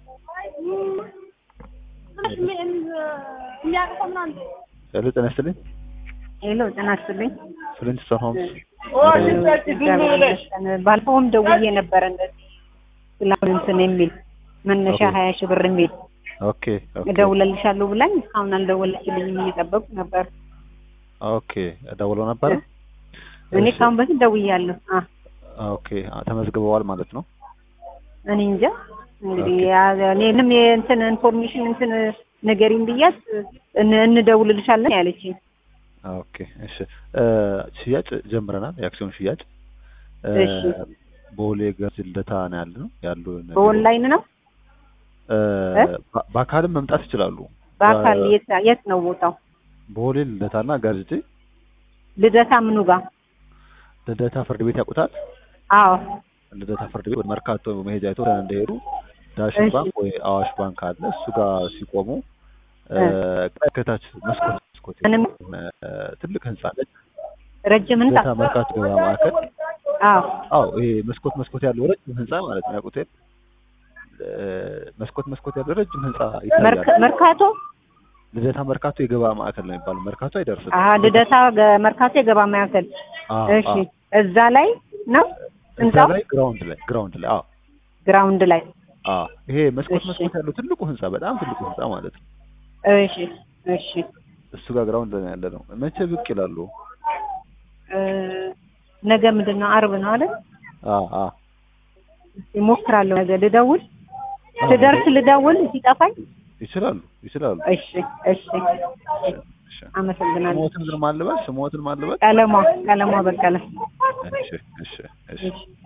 ሄሎ ጤና ይስጥልኝ። ሄሎ ጤና ይስጥልኝ። ፍሊንትስቶን ሆምስ ባለፈውም ደውዬ ነበረ እንደዚህ ስላሁን እንትን የሚል መነሻ ኦኬ። ሀያ ሺህ ብር የሚል ኦኬ ኦኬ እደውለልሻለሁ ብላኝ እስካሁን አልደወለችልኝም። እየጠበቁ ነበር። ኦኬ ደውለው ነበረ። እኔ እሺ፣ ካሁን በፊት ደውያለሁ። አ ኦኬ ተመዝግበዋል ማለት ነው። እኔ እንጃ እንግዲህ ኦኬ። ያ- እኔ ምንም የእንትን ኢንፎርሜሽን እንትን ንገሪኝ ብያት እን- እንደውልልሻለን ያለችኝ። ኦኬ እሺ እ ሽያጭ ጀምረናል። የአክሲዮን ሽያጭ እ እሺ። ቦሌ ገርጂ ልደታ ነው ያለ ነው ያሉ በኦንላይን ነው እ እ? በ- በአካልም መምጣት ይችላሉ። በአካል በ- የት የት ነው ቦታው? ቦሌ ልደታና ገርጂ ልደታ ምኑ ጋር? ልደታ ፍርድ ቤት ያውቁታል። አዎ ልደታ ፍርድ ቤት ወደ መርካቶ መሄጃ አይቶ እንደሄዱ ዳሽን እሺ። ባንክ ወይ አዋሽ ባንክ አለ። እሱ ጋር ሲቆሙ እ እ። ከታች መስኮት መስኮት ምንም እ ትልቅ ህንጻ አለች። ረጅም ህንጻ? ልደታ መርካቶ ገበያ ማዕከል አዎ አዎ ይሄ መስኮት መስኮት ያለው ረጅም ህንጻ ማለት ነው። ያውቁት የለ? እ መስኮት መስኮት ያለው ረጅም ህንጻ ይታያል። መርካ- መርካቶ ልደታ መርካቶ የገበያ ማዕከል ነው የሚባለው። መርካቶ አይደርስም። አሀ ልደታ ገ- መርካቶ የገባ ማዕከል አዎ፣ እሺ አዎ። እዛ ላይ ነው እዛ ህንጻው ላይ ግራውንድ ላይ ግራውንድ ላይ አዎ፣ ግራውንድ ላይ አዎ። ይሄ መስኮት እሺ። መስኮት ያለው ትልቁ ህንጻ በጣም ትልቁ ህንጻ ማለት ነው። እሺ እሺ እሱ ጋር ግራውንድ ላይ ያለ ነው። መቼ ብቅ ይላሉ? እ፣ ነገ ምንድን ነው አርብ ነው አይደል አዎ፣ አዎ። ይሞክራለሁ ነገ ልደውል አዎ፣ ስደርስ ልደውል ሲጠፋኝ ይችላሉ ይችላሉ። እሺ እሺ እሺ። አመሰግናለሁ ስሞትን ግን ማልበል ስሞትን ማልበል ቀለሟ ቀለሟ በቀለ እሺ እሺ እሺ እሺ